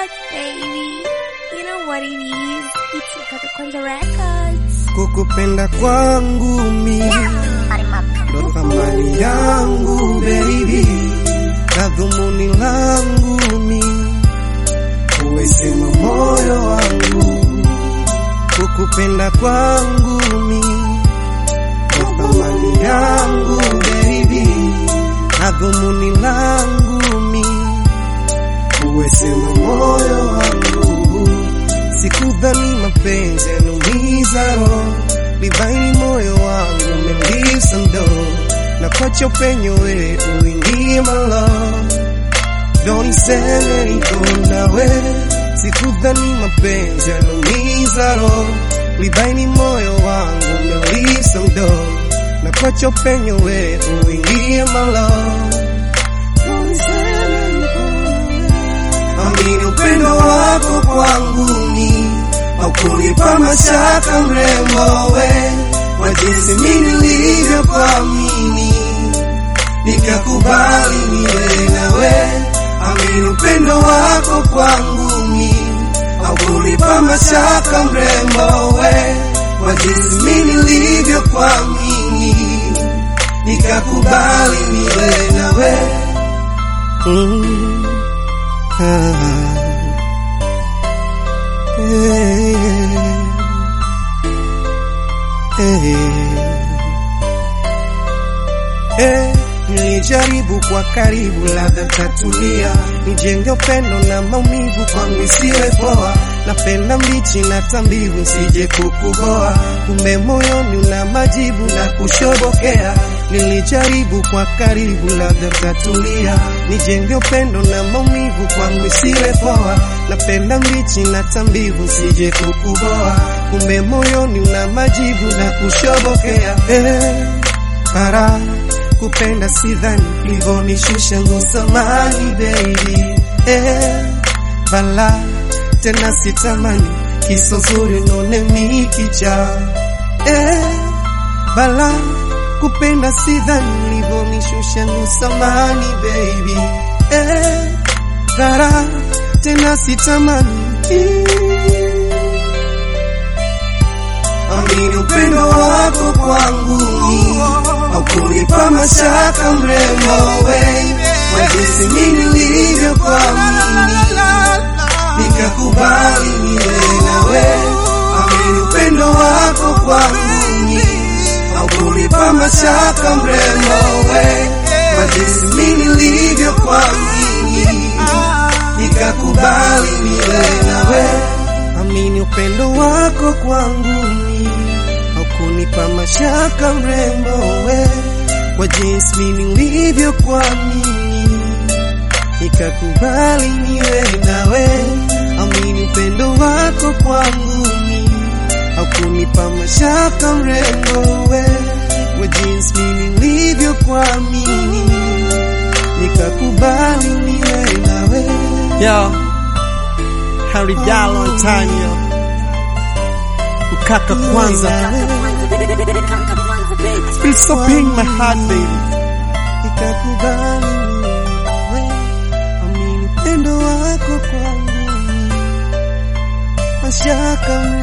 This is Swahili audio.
Records, baby. You know what it is. It's Kaka Kwanza Records. Kukupenda kwangu mi ndo thamani yangu baby, na dhumuni langu mi uwesema moyo wangu. Kukupenda kwangu mi ndo thamani yangu baby, na dhumuni langu mi uwesema moyo wangu. Sikudhani mapenzi yanumiza roho, libaini moyo wangu umelisa ndo na kwacha upenyo we uingie malo, ndo niseme niko nawe. Sikudhani mapenzi yanumiza roho, libaini moyo wangu umelisa ndo na kwacha upenyo we uingie malo, ndo niseme niko Amini upendo wako kwangu ni haukunipa mashaka mrembo we wa jinsi mimi nilivyokuamini nikakubali niwe nawe. Amini upendo wako kwangu ni haukunipa mashaka mrembo we wa jinsi mimi nilivyokuamini nikakubali niwe nawe. Mm. Nilijaribu kwa karibu, labda tatulia, nijenge upendo na maumivu kwangu isiwe poa. Napenda mbichi na tambivu, sije kukuboa, kumbe moyoni una majibu na kushobokea. Nilijaribu kwa karibu, labda tatulia, nijenge upendo na maumivu kwangu isiwe poa. Napenda mbichi na tambivu, sije kukuboa, kumbe moyoni una majibu na kushobokea. Eh, para kupenda sidhani livonishusha ngusamani baby eh, bala tena sitamani kiso nzuri none mikicha eh, bala kupenda sidhani livonishusha ngusamani baby eh, gara tena sitamani Amini upendo wako kwangu haukunipa mashaka mrembo we wa jinsi mimi nilivyokuamini nikakubali niwe nawe. Amini upendo wako kwangu haukunipa mashaka mrembo we wa jinsi mimi nilivyokuamini nikakubali niwe nawe. Amini upendo wako kwangu ni haukunipa mashaka mrembo we kwa jinsi mimi nilivyokuamini nikakubali niwe nawe. Amini upendo wako kwangu ni haukunipa mashaka mrembo we kwa jinsi mimi nilivyokuamini nikakubali niwe nawe. Yo, Harry Dial on time yo. Ukaka kwanza. Feel so big my heart baby. nikakubali niwe amini upendo wako kwangu mashaka